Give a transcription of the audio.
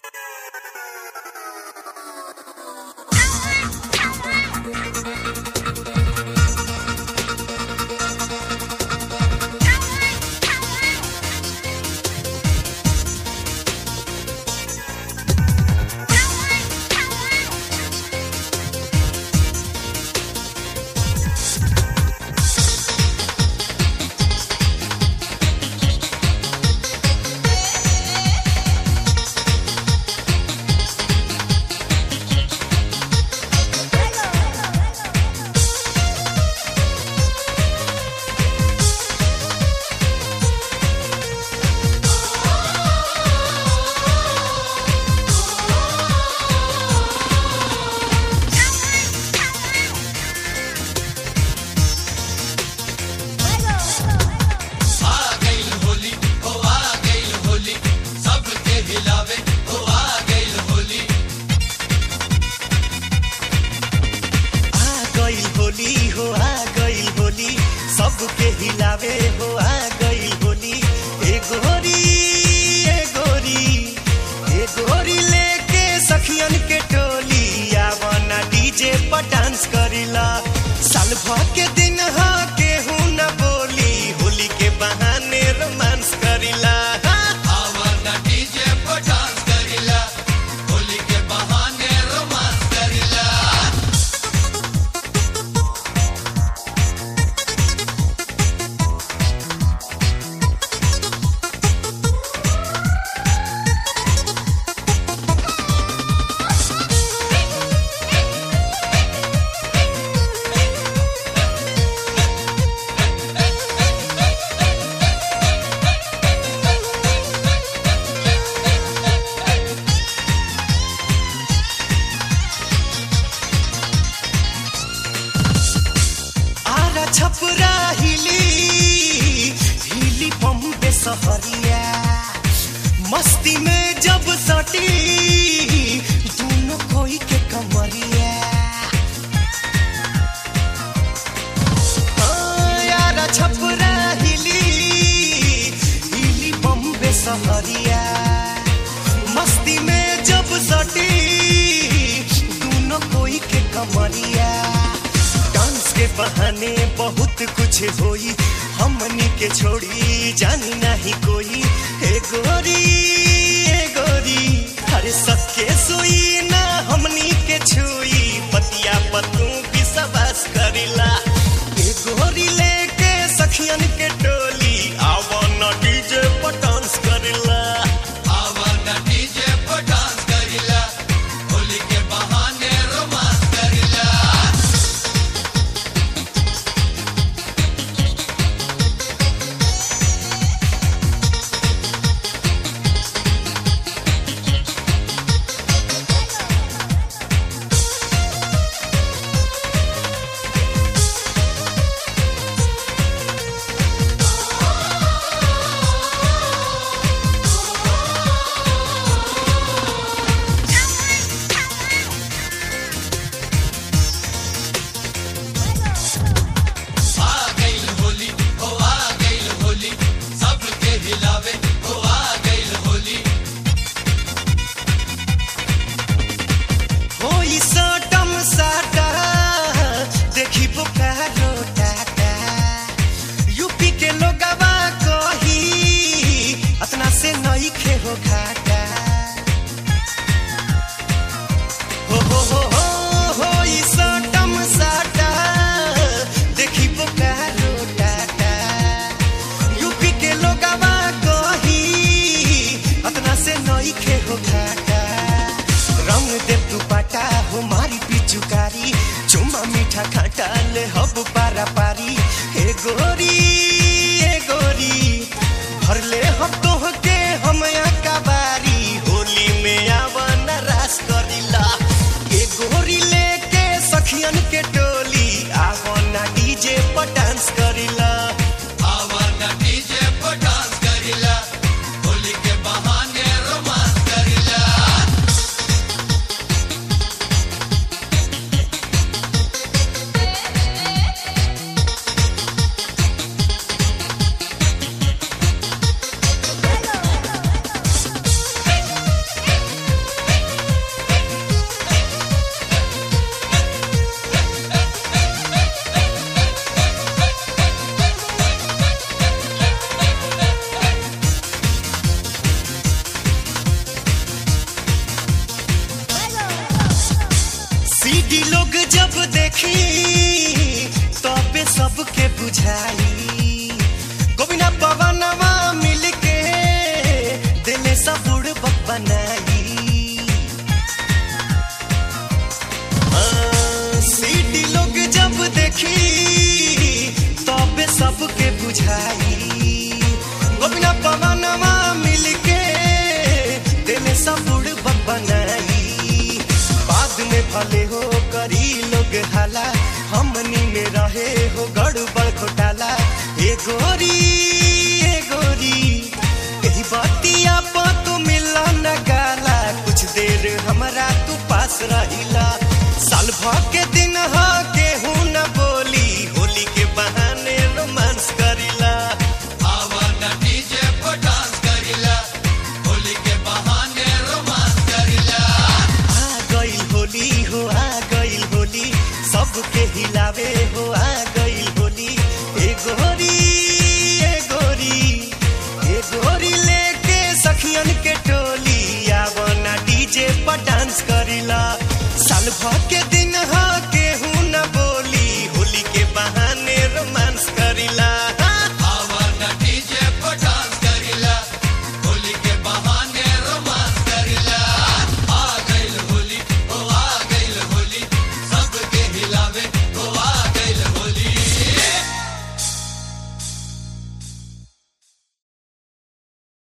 सबके हिलावे हो आ गई होली ए गोरी ए गोरी ए गोरी लेके सखियन के टोली आवना डीजे पर डांस करिला साल भर के दिन हा केहू न बोली होली के बहाने रोमांस करिला आवना डीजे पर डांस करिला होली के बहाने रोमांस करिला आरा छपरा हिली हिली बम्बे सहरिया मस्ती में जब सटी दोनों कोई के कमरिया हाँ, आरा छपरा हिली हिली बम्बे सहरिया मस्ती में जब सटी दोनों कोई के कमरिया डांस के बहाने बहुत कुछ होई हमनी के छोड़ी जानी नहीं कोई हे गोरी हे गोरी अरे सबके सोई ना हमनी के छुई पतिया पतू विश्वास करिला हे गोरी लेके सखियन के टोली आवन डीजे पर डांस करिला आवना डीजे पर डांस करिला होली के बहाने रोमांस करिला आ गइल होली ओ आ गइल होली सबके हिलावे ओ आ गइल होली होई सटम साटा देखी बोकारो टाटा यूपी के लोगवा कही अतना से नई खे हो घाटा हो हो हो हो होई सटम साटा देखी बोकारो टाटा यूपी के लोगवा कही अतना से नई खे हो घाटा रंग दे तू पाटा हो मारी पिचुकारी चुमा मीठा खाटा ले हब पारा पारी हे गोरी हे गोरी भर ले हम तोह के हम बारी होली में आवन रास करिला हे गोरी लेके सखियन के टोली आवन डीजे पर डांस करिला आवना डीजे पर डांस करिला होली के बहाने रोमांस करिला लोग जब देखी तबे सबके बुझाई गोविना पवनवा मिलके दिले सब बुड़बक बनाई हाँ, सीटी लोग जब देखी तबे सबके बुझाई गोविना पवनवा मिलके दिले सब बुड़बक बनाई बाद में भले हो करी लोग हाला हमनी में रहे हो गड़बड़ घोटाला ए गोरी ए गोरी यही बतिया पा तू मिला न गाला कुछ देर हमरा तू पास रहिला साल भर के दिन हा केहू न बोली होली के बहाने रोमांस करिला आवा न डीजे पर डांस करिला होली के बहाने रोमांस करिला आ गइल होली हो आ गइल होली सबके हिलावे हो आ गइल होली ए गोरी ए गोरी ए गोरी लेके सखियन के टोली आवना डीजे पर डांस करिला साल भर के दिन